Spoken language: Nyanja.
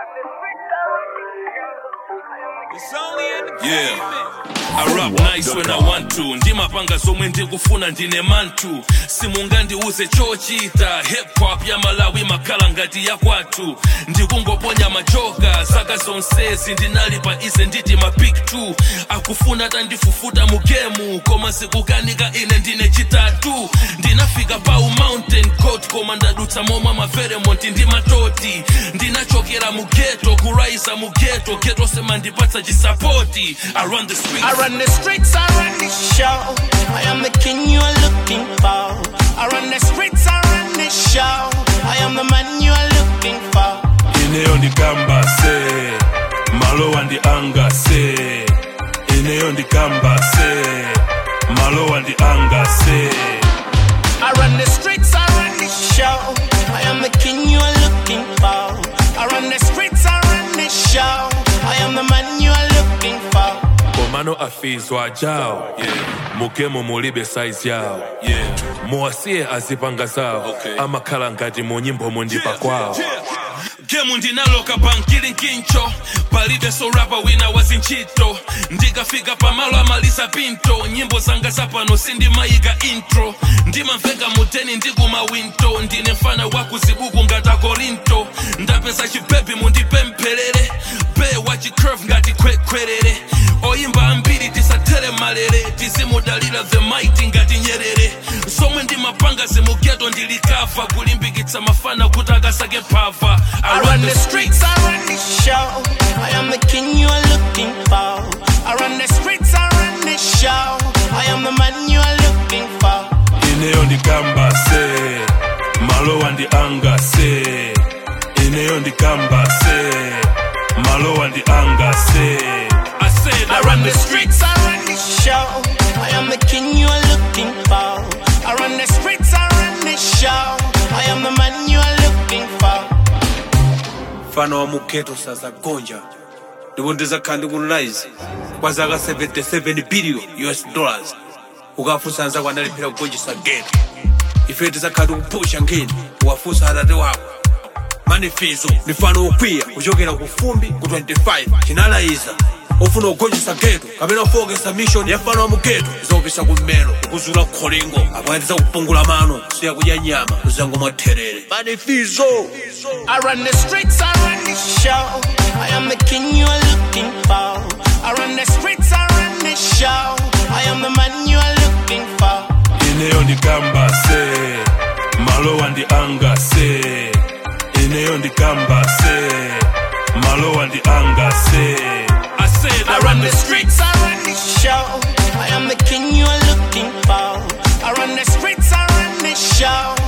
Yeah. I rap nice when I want to ndimapanga zomwe ndikufuna ndine mantu simungandiuze chochita hip hop ya malawi makhala ngati yakwathu ndikungoponya majoka zaka zonsezi ndinali pa ize nditi ma big 2 akufuna tandifufuta mu gemu koma sikukanika ine ndine chitatu ndinafika pa mountain coat koma ndadutsa momwe maveremonti ndi matoti ndinachokera mu geto kuraisa mu geto geto sema ndipatsa chisapoti I run the streets I run the streets, I run the show. I am the king you are looking for. I run the streets, I run the show. I am the man you are looking for. ineyo ndikamba se malowa ndi anga se ineyo ndikamba se malowa ndi anga se I run the streets, I run the show. I am the king you are looking for. I run the streets, I run the show. I am the man you are looking for. komano afizwa jawo mugemo mulibe saizi yawo muwasiye azipanga zawo amakhala ngati mu nyimbo mundipa kwawo gemu ndinaloka bankili nkincho palibe sorapa wina wazinchito ndikafika pamalo amaliza pinto nyimbo zanga zapano sindimayika intro ndimamveka muteni ndikumawinto ndine mfana wakuzibuku ngata korinto ndapeza chipepi mundipempherere be wachicurve ngati kwekwerere oyimba ambiri tisatere malere tizimudalira the mighty ngati nyerere zomwe ndimapanga zimugeto ndilikava kulimbikitsa mafana kuti akasake phava I run the streets, I run the show. I am the king you are looking for. I run the streets, I run the show. I am the man you are looking for. ineyo ndikamba se malowa ndi anga se ineyo ndikamba se malowa ndi anga se I said I run the streets, I run the show. I am the king you are looking for. I run the streets, I run the show. I am the man you are looking for. mfano wa mugeto saza gonja ndipo ndizakhala ndikunlize kwa zaka 77 billion us dollars ukafunsa anzako analiphera kugonjesa geto ife tizakhala tikupusha ngeni uwafunsa atate wako manifizo ni mfano wokwiya kuchokera ku fumbi ku 25 chinalayiza ofuna kugonjesa geto kapena kufokesa mission ya mfano wa mugeto izopisa kummelo kukuzula kholingo apo andiza kupungula mano kusiya kudya nyama kuzango mwatherere manifizo I run the streets, I run the show. I am the king you are looking for. I run the streets, I run the show. I am the man you are looking for. ineyo ndikamba se malowa ndi anga se ineyo ndikamba se malowa ndi anga se I said I run the streets, I run the show. I am the king you are looking for. I run the streets, I run the show.